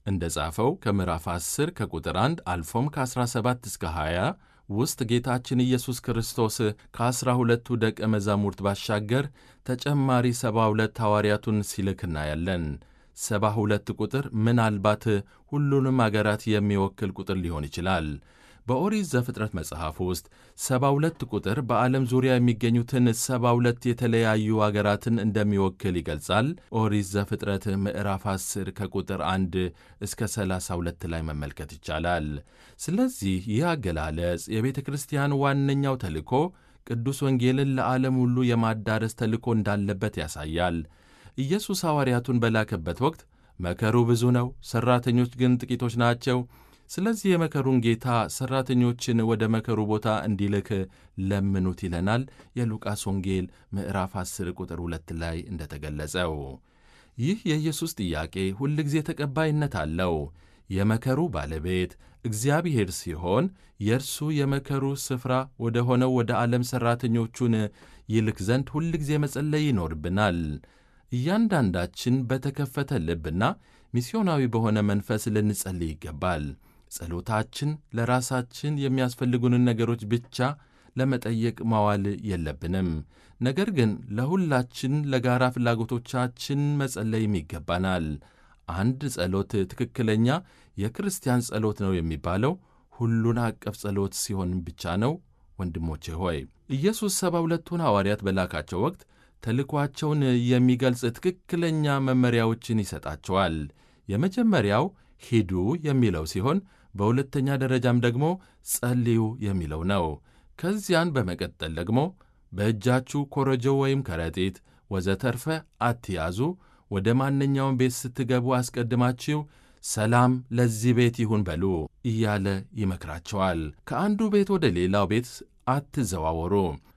እንደ ጻፈው ከምዕራፍ 10 ከቁጥር 1 አልፎም ከ17 እስከ 20 ውስጥ ጌታችን ኢየሱስ ክርስቶስ ከዐሥራ ሁለቱ ደቀ መዛሙርት ባሻገር ተጨማሪ ሰባ ሁለት ሐዋርያቱን ሲልክ እናያለን። ሰባ ሁለት ቁጥር ምናልባት ሁሉንም አገራት የሚወክል ቁጥር ሊሆን ይችላል። በኦሪት ዘፍጥረት መጽሐፍ ውስጥ ሰባ ሁለት ቁጥር በዓለም ዙሪያ የሚገኙትን ሰባ ሁለት የተለያዩ አገራትን እንደሚወክል ይገልጻል። ኦሪት ዘፍጥረት ምዕራፍ 10 ከቁጥር 1 እስከ 32 ላይ መመልከት ይቻላል። ስለዚህ ይህ አገላለጽ የቤተ ክርስቲያን ዋነኛው ተልእኮ ቅዱስ ወንጌልን ለዓለም ሁሉ የማዳረስ ተልእኮ እንዳለበት ያሳያል። ኢየሱስ ሐዋርያቱን በላከበት ወቅት መከሩ ብዙ ነው፣ ሠራተኞች ግን ጥቂቶች ናቸው። ስለዚህ የመከሩን ጌታ ሠራተኞችን ወደ መከሩ ቦታ እንዲልክ ለምኑት ይለናል። የሉቃስ ወንጌል ምዕራፍ 10 ቁጥር 2 ላይ እንደተገለጸው ይህ የኢየሱስ ጥያቄ ሁልጊዜ ተቀባይነት አለው። የመከሩ ባለቤት እግዚአብሔር ሲሆን የእርሱ የመከሩ ስፍራ ወደ ሆነው ወደ ዓለም ሠራተኞቹን ይልክ ዘንድ ሁልጊዜ መጸለይ ይኖርብናል። እያንዳንዳችን በተከፈተ ልብና ሚስዮናዊ በሆነ መንፈስ ልንጸልይ ይገባል። ጸሎታችን ለራሳችን የሚያስፈልጉንን ነገሮች ብቻ ለመጠየቅ ማዋል የለብንም። ነገር ግን ለሁላችን ለጋራ ፍላጎቶቻችን መጸለይም ይገባናል። አንድ ጸሎት ትክክለኛ የክርስቲያን ጸሎት ነው የሚባለው ሁሉን አቀፍ ጸሎት ሲሆን ብቻ ነው። ወንድሞቼ ሆይ ኢየሱስ ሰባ ሁለቱን ሐዋርያት በላካቸው ወቅት ተልኳቸውን የሚገልጽ ትክክለኛ መመሪያዎችን ይሰጣቸዋል። የመጀመሪያው ሂዱ የሚለው ሲሆን በሁለተኛ ደረጃም ደግሞ ጸልዩ የሚለው ነው። ከዚያን በመቀጠል ደግሞ በእጃችሁ ኮረጆ ወይም ከረጢት ወዘተርፈ አትያዙ፣ ወደ ማንኛውም ቤት ስትገቡ አስቀድማችሁ ሰላም ለዚህ ቤት ይሁን በሉ እያለ ይመክራቸዋል። ከአንዱ ቤት ወደ ሌላው ቤት አትዘዋወሩ።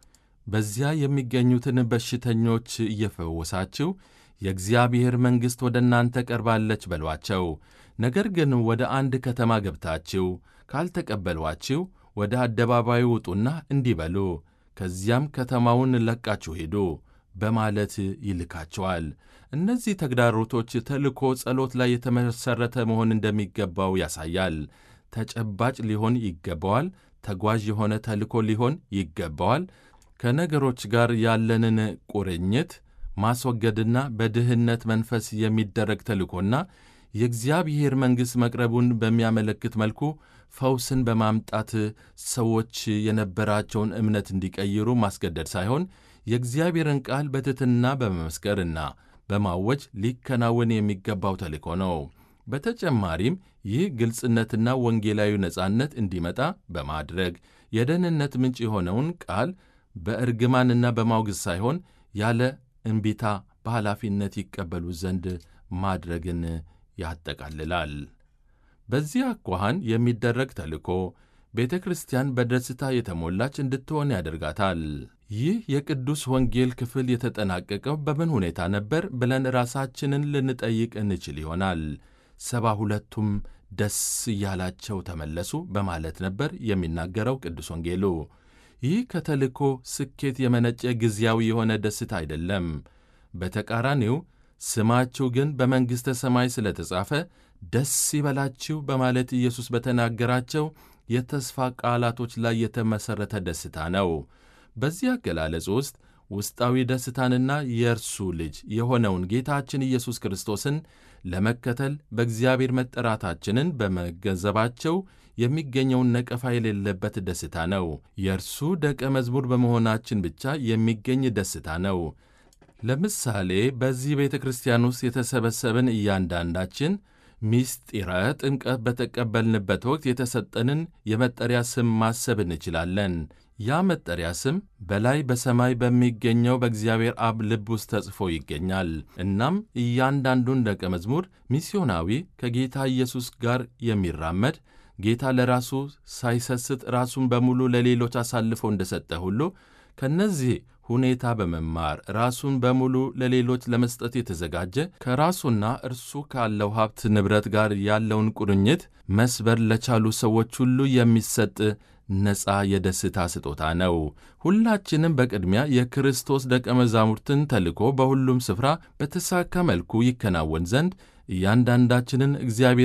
በዚያ የሚገኙትን በሽተኞች እየፈወሳችሁ የእግዚአብሔር መንግሥት ወደ እናንተ ቀርባለች በሏቸው። ነገር ግን ወደ አንድ ከተማ ገብታችሁ ካልተቀበሏችሁ ወደ አደባባዩ ውጡና እንዲህ በሉ፣ ከዚያም ከተማውን ለቃችሁ ሂዱ በማለት ይልካቸዋል። እነዚህ ተግዳሮቶች ተልእኮ ጸሎት ላይ የተመሠረተ መሆን እንደሚገባው ያሳያል። ተጨባጭ ሊሆን ይገባዋል። ተጓዥ የሆነ ተልእኮ ሊሆን ይገባዋል። ከነገሮች ጋር ያለንን ቁርኝት ማስወገድና በድህነት መንፈስ የሚደረግ ተልእኮና የእግዚአብሔር መንግሥት መቅረቡን በሚያመለክት መልኩ ፈውስን በማምጣት ሰዎች የነበራቸውን እምነት እንዲቀይሩ ማስገደድ ሳይሆን የእግዚአብሔርን ቃል በትሕትና በመመስከርና በማወጅ ሊከናወን የሚገባው ተልእኮ ነው። በተጨማሪም ይህ ግልጽነትና ወንጌላዊ ነጻነት እንዲመጣ በማድረግ የደህንነት ምንጭ የሆነውን ቃል በእርግማንና በማውገዝ ሳይሆን ያለ እምቢታ በኃላፊነት ይቀበሉ ዘንድ ማድረግን ያጠቃልላል። በዚህ አኳኋን የሚደረግ ተልእኮ ቤተ ክርስቲያን በደስታ የተሞላች እንድትሆን ያደርጋታል። ይህ የቅዱስ ወንጌል ክፍል የተጠናቀቀው በምን ሁኔታ ነበር ብለን ራሳችንን ልንጠይቅ እንችል ይሆናል። ሰባ ሁለቱም ደስ እያላቸው ተመለሱ በማለት ነበር የሚናገረው ቅዱስ ወንጌሉ። ይህ ከተልእኮ ስኬት የመነጨ ጊዜያዊ የሆነ ደስታ አይደለም። በተቃራኒው ስማችሁ ግን በመንግሥተ ሰማይ ስለተጻፈ ደስ ይበላችሁ በማለት ኢየሱስ በተናገራቸው የተስፋ ቃላቶች ላይ የተመሠረተ ደስታ ነው። በዚህ አገላለጽ ውስጥ ውስጣዊ ደስታንና የእርሱ ልጅ የሆነውን ጌታችን ኢየሱስ ክርስቶስን ለመከተል በእግዚአብሔር መጠራታችንን በመገንዘባቸው የሚገኘውን ነቀፋ የሌለበት ደስታ ነው። የእርሱ ደቀ መዝሙር በመሆናችን ብቻ የሚገኝ ደስታ ነው። ለምሳሌ በዚህ ቤተ ክርስቲያን ውስጥ የተሰበሰብን እያንዳንዳችን ሚስጢረ ጥምቀት በተቀበልንበት ወቅት የተሰጠንን የመጠሪያ ስም ማሰብ እንችላለን። ያ መጠሪያ ስም በላይ በሰማይ በሚገኘው በእግዚአብሔር አብ ልብ ውስጥ ተጽፎ ይገኛል። እናም እያንዳንዱን ደቀ መዝሙር ሚስዮናዊ ከጌታ ኢየሱስ ጋር የሚራመድ ጌታ ለራሱ ሳይሰስት ራሱን በሙሉ ለሌሎች አሳልፎ እንደሰጠ ሁሉ ከነዚህ ሁኔታ በመማር ራሱን በሙሉ ለሌሎች ለመስጠት የተዘጋጀ ከራሱና እርሱ ካለው ሀብት ንብረት ጋር ያለውን ቁርኝት መስበር ለቻሉ ሰዎች ሁሉ የሚሰጥ ነፃ የደስታ ስጦታ ነው። ሁላችንም በቅድሚያ የክርስቶስ ደቀ መዛሙርትን ተልኮ በሁሉም ስፍራ በተሳካ መልኩ ይከናወን ዘንድ እያንዳንዳችንን እግዚአብሔር